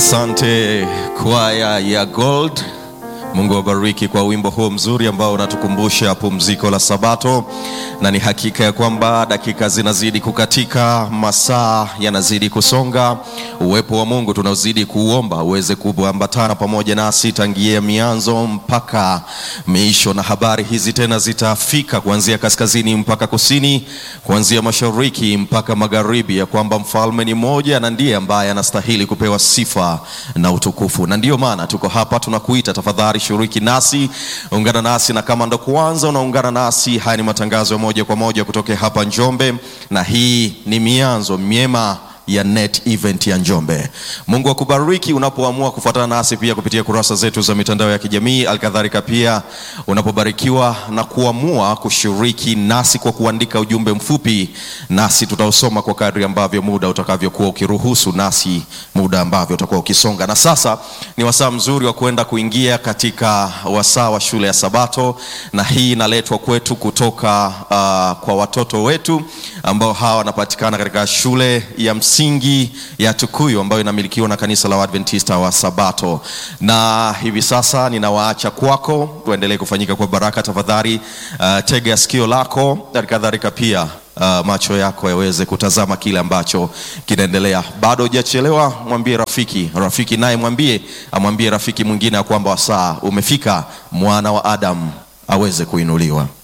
Asante kwaya ya Gold. Mungu awabariki kwa wimbo huo mzuri ambao unatukumbusha pumziko la Sabato, na ni hakika ya kwamba dakika zinazidi kukatika, masaa yanazidi kusonga. Uwepo wa Mungu tunaozidi kuuomba uweze kuambatana pamoja nasi tangia mianzo mpaka miisho, na habari hizi tena zitafika kuanzia kaskazini mpaka kusini, kuanzia mashariki mpaka magharibi, ya kwamba mfalme ni mmoja na ndiye ambaye anastahili kupewa sifa na utukufu, na ndiyo maana tuko hapa tunakuita, tafadhali shiriki nasi, ungana nasi, na kama ndo kwanza unaungana nasi, haya ni matangazo ya moja kwa moja kutoka hapa Njombe, na hii ni mianzo myema ya net event ya Njombe. Mungu akubariki unapoamua kufuatana nasi pia kupitia kurasa zetu za mitandao ya kijamii, alkadhalika pia unapobarikiwa na kuamua kushiriki nasi kwa kuandika ujumbe mfupi, nasi tutausoma kwa kadri ambavyo muda utakavyokuwa ukiruhusu, nasi muda ambavyo utakuwa ukisonga. Na sasa ni wasaa mzuri wa kwenda kuingia katika wasaa wa shule ya Sabato, na hii inaletwa kwetu kutoka uh, kwa watoto wetu ambao hawa wanapatikana katika shule ya msingi ya Tukuyu ambayo inamilikiwa na kanisa la Waadventista wa Sabato. Na hivi sasa ninawaacha kwako, tuendelee kufanyika kwa baraka. Tafadhali uh, tega sikio lako, kadhalika pia uh, macho yako yaweze kutazama kile ambacho kinaendelea. Bado hujachelewa, mwambie rafiki, rafiki naye mwambie, amwambie rafiki mwingine ya kwamba wasaa umefika, mwana wa Adamu aweze kuinuliwa.